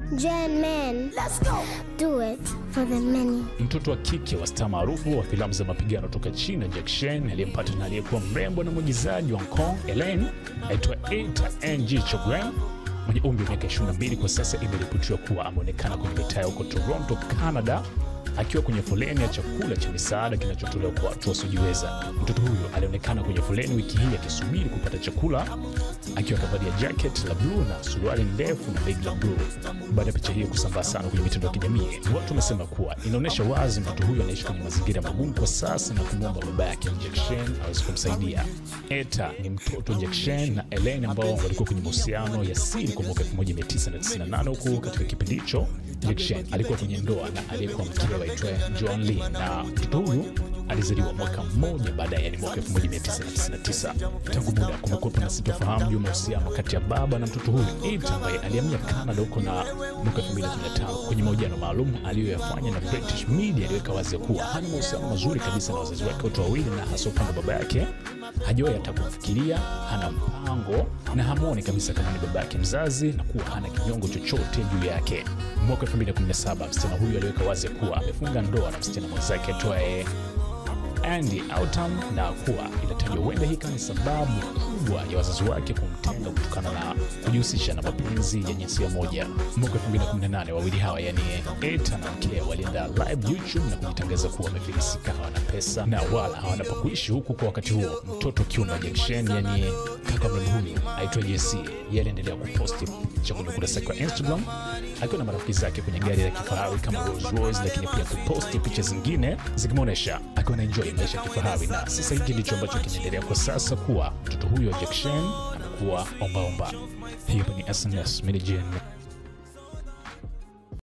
Gen men. Let's go. Do it for the many. Mtoto wa kike wa staa maarufu wa filamu za mapigano toka China Jack Chan aliyempata na aliyekuwa mrembo na mwigizaji wa Hong Kong Elaine aitwa Eta Ng Chogram mwenye umri wa miaka 22 kwa sasa imeripotiwa kuwa ameonekana kwenye mitaa huko Toronto, Canada akiwa kwenye foleni ya chakula cha misaada kinachotolewa kwa watu wasiojiweza. Mtoto huyo alionekana kwenye foleni wiki hii akisubiri kupata chakula akiwa kavalia jacket la bluu na suruali ndefu na begi la bluu. Baada ya picha hiyo kusambaa sana kwenye mitandao ya kijamii, watu wamesema kuwa inaonyesha wazi mtoto huyo anaishi kwenye mazingira magumu kwa sasa na kumwomba baba yake Jack Chan aweze kumsaidia. Eta ni mtoto wa Jack Chan na Elaine ambao walikuwa kwenye mahusiano ya siri kwa mwaka 1998 huku katika kipindi hicho Jack Chan alikuwa kwenye ndoa na aliyekuwa mkewe aitwaye Joan Lee na mtoto huyu alizaliwa mwaka mmoja baadaye, yani mwaka 1999. Tangu muda kumekuwepo na sitofahamu juu ya mahusiano kati ya baba na mtoto huyu Eta ambaye alihamia Canada huko na mwaka 2015. Kwenye mahojiano maalum aliyoyafanya na British Media aliweka wazi kuwa hana mahusiano mazuri kabisa na wazazi wake wote wawili, na hasa upande wa baba yake hajawahi hata kufikiria, hana mpango na hamwoni kabisa kama ni baba yake mzazi, na kuwa hana kinyongo chochote juu yake. Mwaka 2017 msichana huyu aliweka wazi kuwa amefunga ndoa na msichana mwenzake aitwaye Andy Autumn na kuwa inatajwa huenda hii kama ni sababu kubwa ya wazazi wake kumtenga kutokana na kujihusisha na mapenzi ya jinsia moja. Mwaka 2018 wawili hawa yani Eta na mkewe walienda live YouTube na kujitangaza kuwa wamefilisika, hawana pesa na wala hawana pa kuishi, huku kwa wakati huo mtoto kiume wa Jack Chan yani kaka mrembo huyu aitwa JC, yeye aliendelea kuposti picha kwenye ukurasa wake wa Instagram akiwa na marafiki zake kwenye gari la kifahari kama Rolls Royce, lakini pia kuposti picha zingine zikimwonyesha akiwa na enjoy maisha ya kifahari. Na sasa hiki ndicho ambacho kinaendelea kwa sasa, kuwa mtoto huyo wa Jack Chan amekuwa ombaomba. Hiyo ni SNS Mini Gen